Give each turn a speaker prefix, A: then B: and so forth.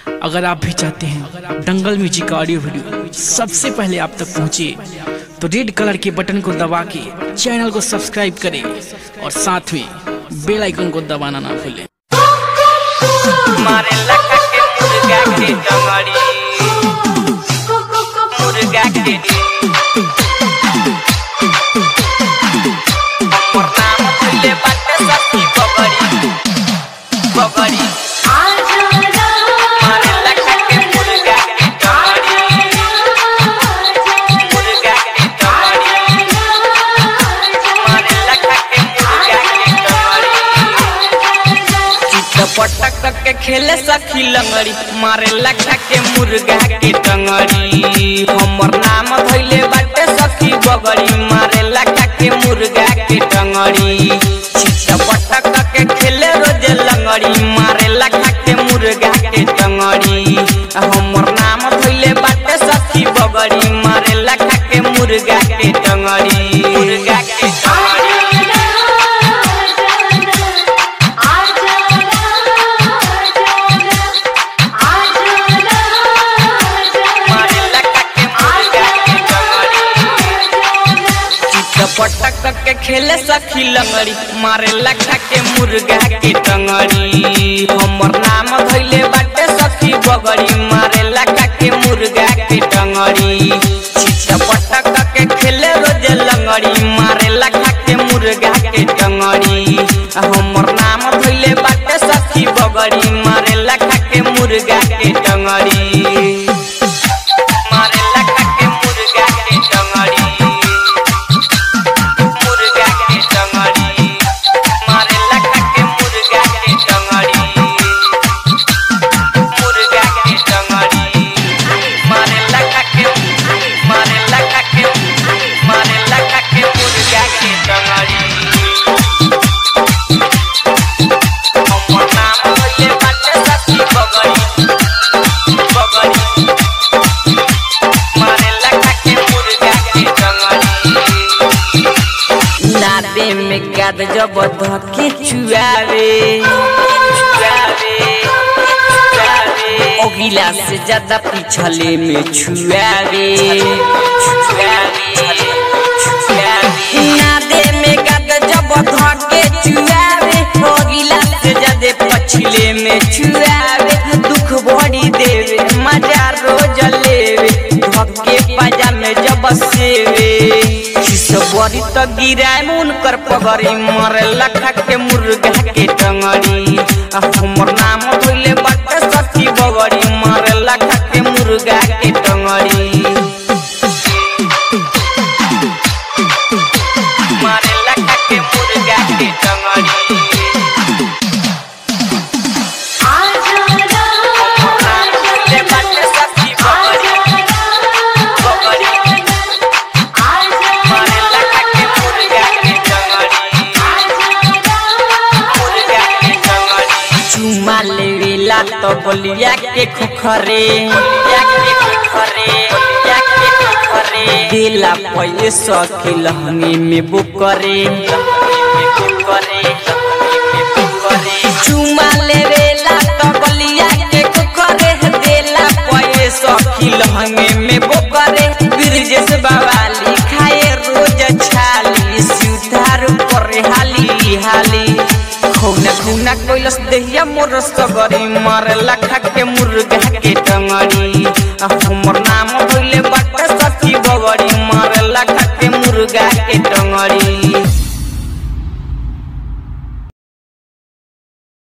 A: अगर आप भी चाहते हैं दंगल म्यूजिक का ऑडियो वीडियो सबसे पहले आप तक पहुंचे तो रेड कलर के बटन को दबा के चैनल को सब्सक्राइब करें और साथ में बेल आइकन को दबाना ना भूलें
B: मारे लखा के मुर्गा के जंगड़ी मुर्गा के हमर नाम भइले बाटे सखी बबड़ी बबड़ी मारे लखा के मुर्गा के जंगड़ी मुर्गा के जंगड़ी मारे लखा के मुर्गा के जंगड़ी चितपटक के खेले सखी लंगड़ी मारे लखा के मुर्गा के टंगड़ी हमर नाम धइले बाटे सखी बगड़ी मारे लखा के मुर्गा के टंगड़ी चितपटक के खेले रोज लंगड़ी मारे लखा के मुर्गा के टंगड़ी हमर नाम धइले बाटे सखी बगड़ी मारे लखा के मुर्गा के टंगड़ी मुर्गा के टंगड़ी मारे लखा के मुर्गा के टंगड़ी चितपटक के खेले सखी लंगड़ी मारे लखा के मुर्गा के टंगड़ी हमर नाम धइले बाटे सखी बगड़ी मारे लखा के मुर्गा के टंगड़ी चितपटक के खेले रोज लंगड़ी मारे लखा के मुर्गा के टंगड़ी हमर नाम धइले बाटे सखी बगड़ी मारे लखा के मुर्गा के टंगड़ी मारे लखा के मुर्गा के टंगड़ी मुर्गा के टंगड़ी मारे लखा के मुर्गा के टंगड़ी मुर्गा के टंगड़ी मारे लखा के मारे लखा के मारे लखा के मुर्गा के टंगड़ी हमर नाम होइले बाटे सखी बगड़ी बगड़ी मारे लखा के मुर्गा के टंगड़ी नादे में गाद जब धके चुआवे चुआवे चुआवे ओ गिलास से ज्यादा पिछले में छुआवे छुआवे छुआवे नादे में गाद जब धके चुआवे ओ गिलास से ज्यादा पछले में छुआवे दुख बड़ी देवे मजा रोज लेवे धके पाजा में जब सेवे बड़ी तो गिराए मुन कर पगड़ी मरे लखा के मुर्गा के टंगड़ी आ हमर नाम भइले बाटे सखी बगड़ी मरे लखा के मुर्गा के टंगड़ी मारे लखा के मुर्गा के टंगड़ी हमर नाम भइले बाटे सखी बगड़ी बगड़ी मारे लखा के मुर्गा के टंगड़ी मुर्गा के टंगड़ी चुमा लेवेला तो बलिया के खुखरे बलिया के खुखरे बलिया के खुखरे दिला पैसा के लहंगे में बुकरे लहंगे में बुकरे लहंगे में बुकरे चुमा लेवेला तो बलिया के खुखरे दिला पैसा के लहंगे में बुकरे ब्रिजेश बाबाली खाए रोज छाली सुधार पर हाली हाली खौना खौना कैलस देहिया मोर सगरी मारे लखा के मुर्गा के टंगड़ी आ हमर नाम भइले बाटे सखी बगड़ी मारे लखा के मुर्गा के टंगड़ी